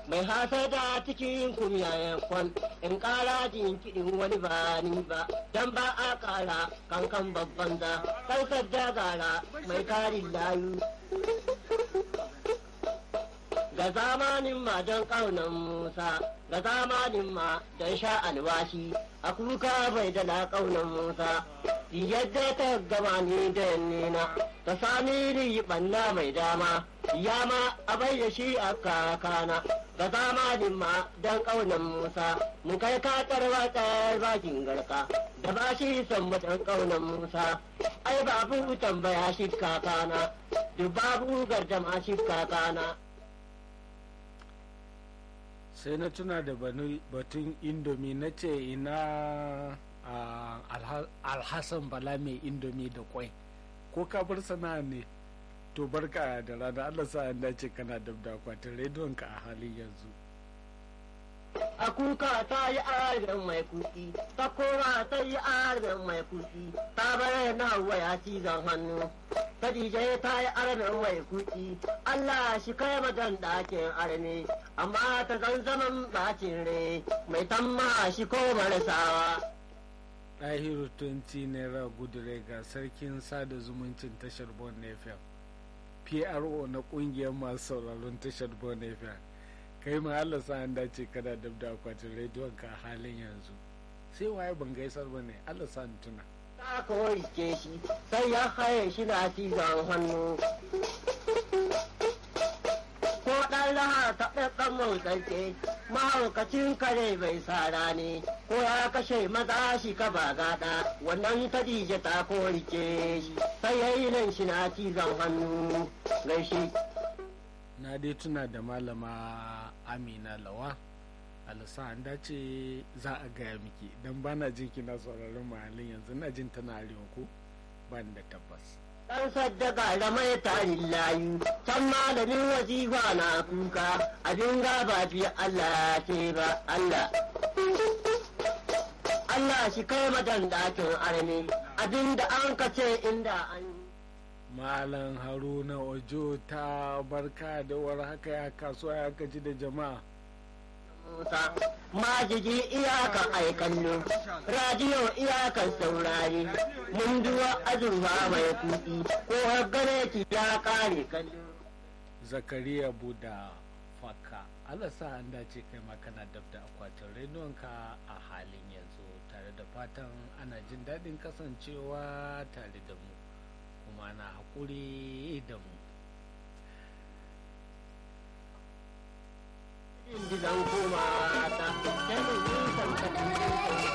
mai hasada cikin kumyayen kwan in kara jin kiɗin wani ba ni ba dan ba a kara kankan babban da kan sadda gara mai karin layu ga zamanin ma don ƙaunar Musa, ga zamanin ma don sha alwashi, a kuka bai da ƙaunar Musa, yadda ta gama ni da yannena, ta sami ni ɓanna mai dama, ya ma a bai da shi a kakana, ga zamanin ma don ƙaunar Musa, mu kai katar watsar bakin garka, da ba shi son mutan ƙaunar Musa, ai babu tambaya shi kakana, duk babu gardama shi kakana. sai na tuna da batun indomi na ce ina alhassan bala mai indomi da kwai ko ka bar sana'a ne to barka da rana allah sa an dace kana dab da akwatin rediyon ka a halin yanzu a kuka ta yi arzin mai kuɗi ta koma ta yi arzin mai kuɗi ta bar na waya cizon hannu Khadija ta yi armin mai kuɗi Allah shi kai magan ɗakin armi amma ta zan zaman bacin re mai tamma shi ko marasawa ɗahiru 20 naira gudure ga sarkin sada zumuncin tashar bon fm pro na ƙungiyar masu sauraron tashar bon fm kai ma Allah sa an dace kada dab da akwatin rediyon ka halin yanzu sai waye ban gaisar ba ne Allah sa tuna ta kawai ke shi sai ya haye shi na cizon hannu ko ɗan raha ta ɗaɗɗan motsarke mahaukacin kare bai sara ne ko ya kashe maza shi ka ba gada wannan kadija ta korike shi sai ya yi nan shi na cizon hannu gaishe na dai tuna da malama amina lawa alisa an dace za a gaya miki don ba na jin kina sauraron mahallin yanzu na jin tana arewa ko ban da tabbas dan saddaka da mai tarin layu can malamin wazifa na kuka abin gaba fi Allah ce ba Allah Allah shi kai madan dakin armi abinda an ka ce inda an malam haruna ojo ta barka da war haka ya kasuwa ya gaji da jama'a Musa, majigi iyakan aikallo, radiyo iyakan saurari, munduwa azurfa mai kuɗi, ko gane ki ya kare kallo. zakariya buda faka Allah sa an dace kai ma kana dab da akwatin renonka a halin yanzu tare da fatan ana jin daɗin kasancewa tare da mu kuma na haƙuri da mu Inda zan koma